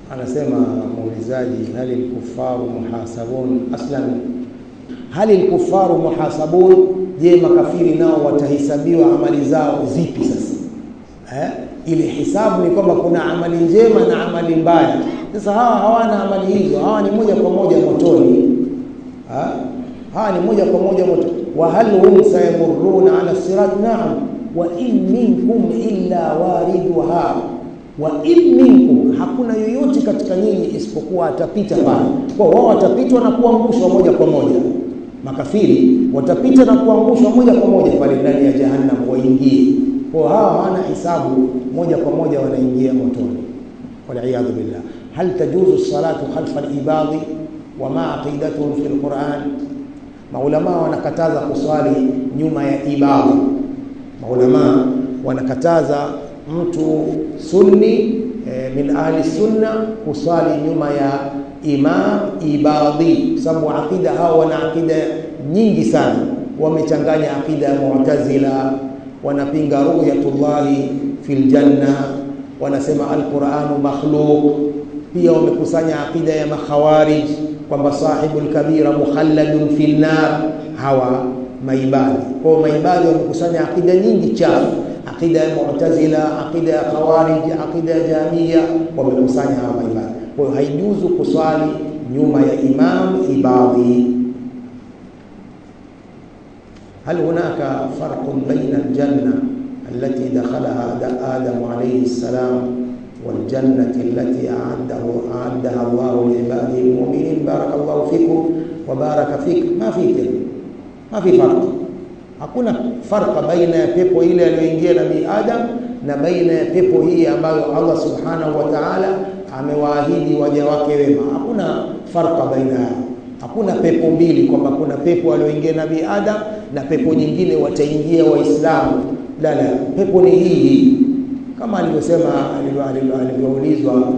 anasema muulizaji hali lkufaru muhasabun aslan hali lkufaru muhasabun je makafiri nao watahesabiwa amali zao zipi sasa eh? ile hisabu ni kwamba kuna amali njema na amali mbaya sasa hawa hawana amali hizo hawa ni moja kwa moja motoni ha? hawa ni moja kwa moja moto wa hal hum sayamurruna ala sirat naam wa in minkum illa wariduha wa in minkum hakuna yoyote katika nyinyi isipokuwa atapita pale kwa wao watapitwa na kuangushwa moja kwa moja makafiri watapita na kuangushwa moja kwa moja pale ndani ya jahannam waingie kwa hawa hawana hisabu moja kwa moja wanaingia motoni waliyadhu billah hal tajuzu salatu khalfa al-ibadi wama aqidatuhum fi al-Qur'an maulama wanakataza kuswali nyuma ya ibada maulama wanakataza mtu sunni e, min ahli sunna kuswali nyuma ya imam ibadi sababu aqida hao wana aqida nyingi sana wamechanganya aqida ya mu'tazila wanapinga ru'yatullahi fil janna wanasema alquranu makhluq pia wamekusanya aqida ya makhawarij kwamba sahibul kabira mukhalladun fil nar hawa maibadi kwa maibadi wamekusanya aqida nyingi chafu aqida ya mu'tazila aqida ya khawarij aqida ya jamia wamekusanya hawa maibadi kwa hiyo haijuzu kuswali nyuma ya imam ibadi هل هناك فرق بين الجنة التي دخلها آدم عليه السلام والجنة التي أعده أعدها الله لعباده المؤمنين بارك الله فيكم وبارك فيك ما في كده ما في فرق hakuna farqa baina ya pepo ile aliyoingia nabii Adam na baina ya pepo hii ambayo Allah subhanahu wa ta'ala amewaahidi waja wake wema. Hakuna farqa baina yao. Hakuna pepo mbili kwamba kuna pepo aliyoingia nabii Adam na pepo nyingine wataingia Waislamu. La, la, pepo ni hii hii kama alivyosema alivyoulizwa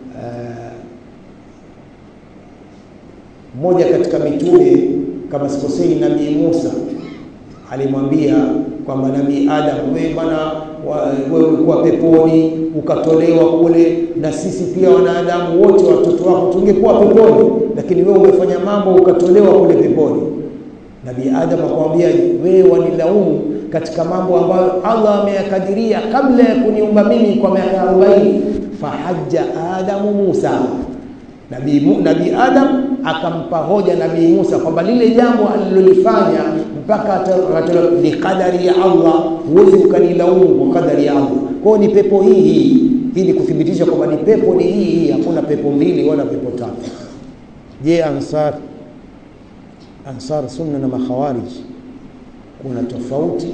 mmoja uh, katika mitume kama sikosei nabii Musa alimwambia kwamba nabii Adam, wewe bwana, wewe ulikuwa peponi ukatolewa kule, na sisi pia wanadamu wote watoto wako tungekuwa peponi, lakini wewe umefanya mambo ukatolewa kule peponi. Nabii Adam akamwambia, wewe wanilaumu katika mambo ambayo Allah ameyakadiria kabla ya kuniumba mimi kwa miaka 40. Fahajja Adamu Musa, nabii nabii Adam akampa hoja nabii Musa kwamba lile jambo alilolifanya mpaka ni kadari ya Allah, huwezi ukanilaumu kwa kadari ya Allah. Kwa hiyo ni pepo hii hii, hii ni kuthibitisha kwamba ni pepo ni hii hii, hakuna pepo mbili wala pepo tatu. Je, Ansar Ansar Sunna na Makhawarij kuna tofauti?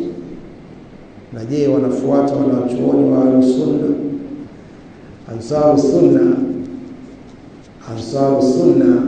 Na je, wanafuata wanachuoni wa Sunna? Ansar Sunna Ansar Sunna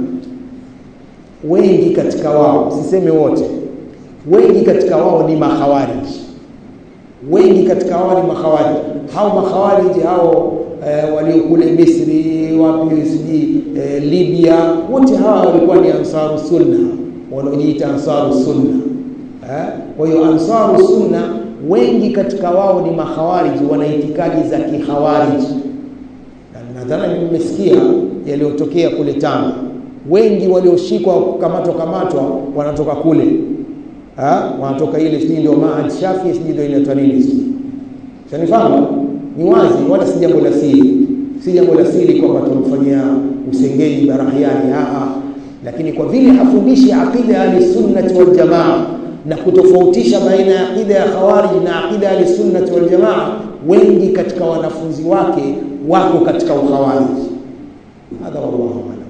wengi katika wao, siseme wote, wengi katika wao ni makhawarij, wengi katika wao ni makhawarij. Hao makhawarij hao e, walio kule Misri, wapi sijui e, Libya, wote hawa walikuwa ni ansaru sunna, wanaojiita ansaru sunna eh? Kwa hiyo ansaru sunna wengi katika wao ni makhawarij, wana itikadi za kikhawarij. Nadhani mmesikia yaliyotokea kule Tanga wengi walioshikwa kukamatwa kamatwa wanatoka kule ha? wanatoka ile sijui ndio Maad Shafi sijui ndio inaitwa nini sijui shanifahamu ni wazi wala si jambo la siri si jambo la siri kwamba tumfanyia usengeji barahiani haa lakini kwa vile hafundishi aqida ya ahlisunnati wal jamaa na kutofautisha baina ya aqida ya khawarij na aqida ya ahlisunnati wal jamaa wengi katika wanafunzi wake wako katika ukhawarij hadha wallahu a'lam